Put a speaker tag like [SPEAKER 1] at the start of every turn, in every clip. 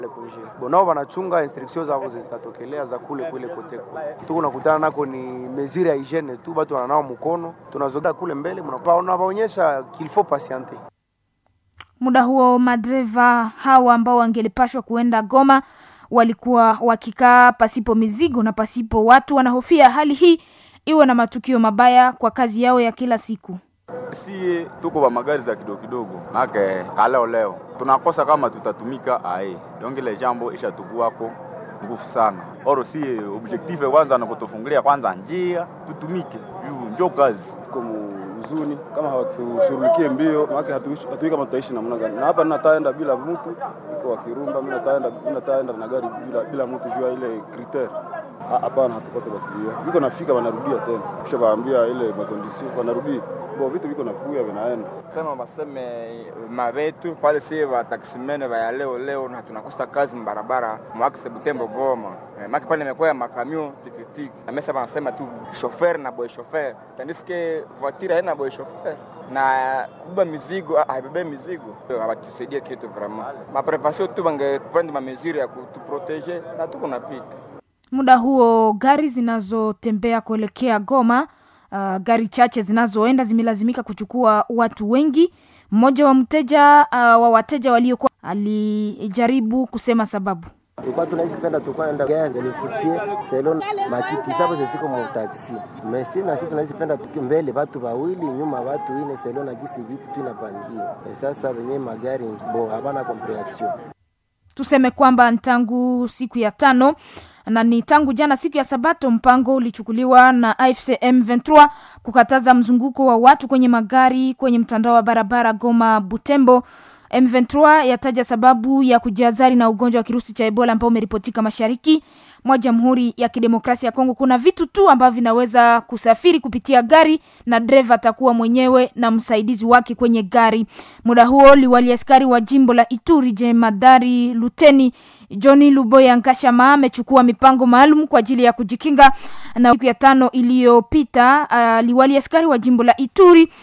[SPEAKER 1] bonao wanachunga instruction zao zitatokelea za kule kule kote kule. Tuko nakutana nako ni mesure ya hygiene tu, batu wananao mkono, tunazoda kule mbele, mnapaonyesha qu'il faut patienter.
[SPEAKER 2] Muda huo madereva hawa ambao wangelipashwa kuenda Goma walikuwa wakikaa pasipo mizigo na pasipo watu. Wanahofia hali hii iwe na matukio mabaya kwa kazi yao ya kila siku.
[SPEAKER 3] Sie tuko wa magari za kidogo kidogo, make kaleo leo tunakosa kama tutatumika ae dongile jambo ishatukuwako nguvu sana oro. Sie objective kwanza na kutufungulia kwanza njia tutumike juu njo kazi
[SPEAKER 4] tuko huzuni kama hawatushughulikie mbio, maana hatujui kama tutaishi namna gani. Na hapa nataenda bila mtu iko wa Kirumba, mimi nataenda mimi nataenda na gari bila bila mtu juu ya ile kriter. Hapana, hatupate bakilia biko nafika, wanarudia tena, kisha waambia ile makondisio, wanarudi bo vitu viko nakuya vinaenda
[SPEAKER 5] sema baseme mabetu pale, si wataksimene vaya leo leo, na tunakosa kazi mbarabara mwakise Butembo Goma eh, maki pale imekuwa ya makamio tikitiki amesa banasema tu shofer na boy shofer, tandiske voiture haina boy shofer na kubeba mizigo haibebe mizigo, hawatusaidie kitu vraiment. Maprevasio tu bangeprendre ma mesure ya kutuprotege na tuko napita
[SPEAKER 2] Muda huo gari zinazotembea kuelekea Goma, uh, gari chache zinazoenda zimelazimika kuchukua watu wengi. Mmoja wa mteja uh, wa wateja waliokuwa alijaribu kusema sababu
[SPEAKER 6] tulikuwa tunazipenda tulikuwa naenda gaya benefisie selon makiti sabo zesiko mu taxi mesi nasi tunazipenda tuki mbele watu wawili nyuma watu ine selon na gisi vitu tu inapangiwa sasa wenye magari bo habana comprehension
[SPEAKER 2] tuseme kwamba tangu siku ya tano na ni tangu jana siku ya Sabato, mpango ulichukuliwa na AFC M23 kukataza mzunguko wa watu kwenye magari kwenye mtandao wa barabara Goma Butembo. M23 yataja sababu ya kujihadhari na ugonjwa wa kirusi cha Ebola ambao umeripotika mashariki mwa Jamhuri ya Kidemokrasia ya Kongo. Kuna vitu tu ambavyo vinaweza kusafiri kupitia gari na dereva atakuwa mwenyewe na msaidizi wake kwenye gari. Muda huo liwali askari wa jimbo la Ituri jemadari luteni Johnny Luboya Nkashama amechukua mipango maalum kwa ajili ya kujikinga na siku ya tano iliyopita. Uh, liwali askari wa jimbo la Ituri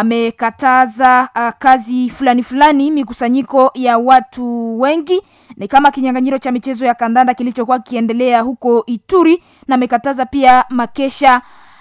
[SPEAKER 2] amekataza uh, kazi fulani fulani, mikusanyiko ya watu wengi ni kama kinyang'anyiro cha michezo ya kandanda kilichokuwa kiendelea huko Ituri, na amekataza pia makesha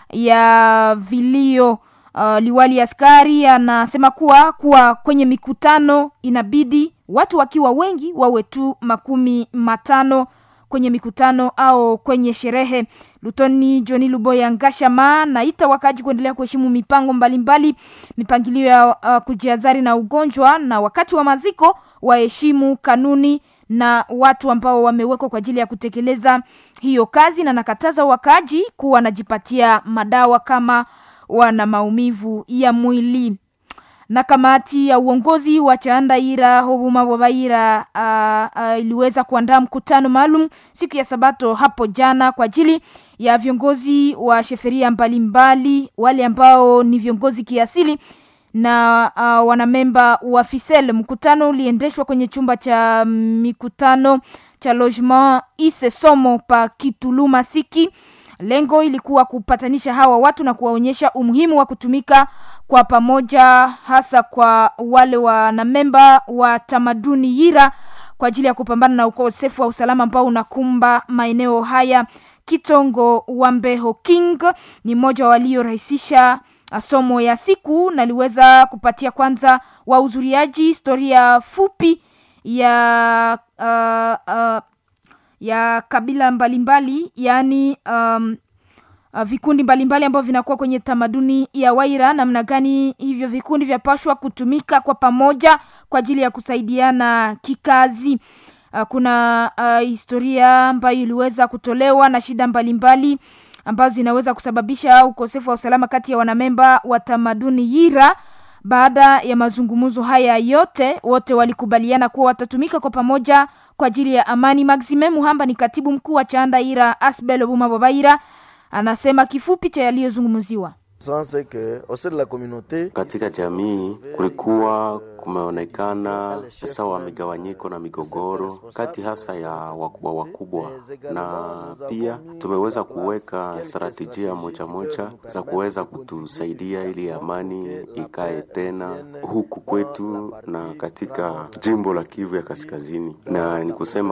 [SPEAKER 2] ya vilio. Uh, liwali askari anasema kuwa kuwa kwenye mikutano inabidi watu wakiwa wengi wawe tu makumi matano kwenye mikutano au kwenye sherehe. Lutoni Johni Luboya Ngashama naita wakaji kuendelea kuheshimu mipango mbalimbali mbali, mipangilio ya uh, kujiazari na ugonjwa, na wakati wa maziko waheshimu kanuni na watu ambao wamewekwa kwa ajili ya kutekeleza hiyo kazi, na nakataza wakaji kuwa wanajipatia madawa kama wana maumivu ya mwili na kamati ya uongozi wa Chandaira Hobuma Bobaira uh, uh, iliweza kuandaa mkutano maalum siku ya Sabato hapo jana kwa ajili ya viongozi wa sheferia mbalimbali, wale ambao ni viongozi kiasili na uh, wanamemba wa Fisel. Mkutano uliendeshwa kwenye chumba cha mikutano cha logement Ise Somo pa Kituluma Siki. Lengo ilikuwa kupatanisha hawa watu na kuwaonyesha umuhimu wa kutumika kwa pamoja, hasa kwa wale wanamemba wa tamaduni Yira kwa ajili ya kupambana na ukosefu wa usalama ambao unakumba maeneo haya. Kitongo Wambeho King ni mmoja waliorahisisha somo ya siku na aliweza kupatia kwanza wahudhuriaji historia fupi ya uh, uh, ya kabila mbalimbali yaani um, uh, vikundi mbalimbali ambavyo vinakuwa kwenye tamaduni ya Waira, namna gani hivyo vikundi vyapashwa kutumika kwa pamoja kwa ajili ya kusaidiana kikazi. Uh, kuna uh, historia ambayo iliweza kutolewa na shida mbalimbali ambazo zinaweza kusababisha ukosefu wa usalama kati ya wanamemba wa tamaduni Yira. Baada ya mazungumzo haya yote, wote walikubaliana kuwa watatumika kwa pamoja kwa ajili ya amani. Maxime Muhamba ni katibu mkuu wa Chandaira Asbel Obuma Bobaira anasema kifupi cha yaliyozungumziwa.
[SPEAKER 7] Katika jamii kulikuwa kumeonekana sawa migawanyiko na migogoro kati hasa ya wakubwa wakubwa, na pia tumeweza kuweka strategia moja moja za kuweza kutusaidia ili amani ikae tena huku kwetu na katika jimbo la Kivu ya Kaskazini, na ni kusema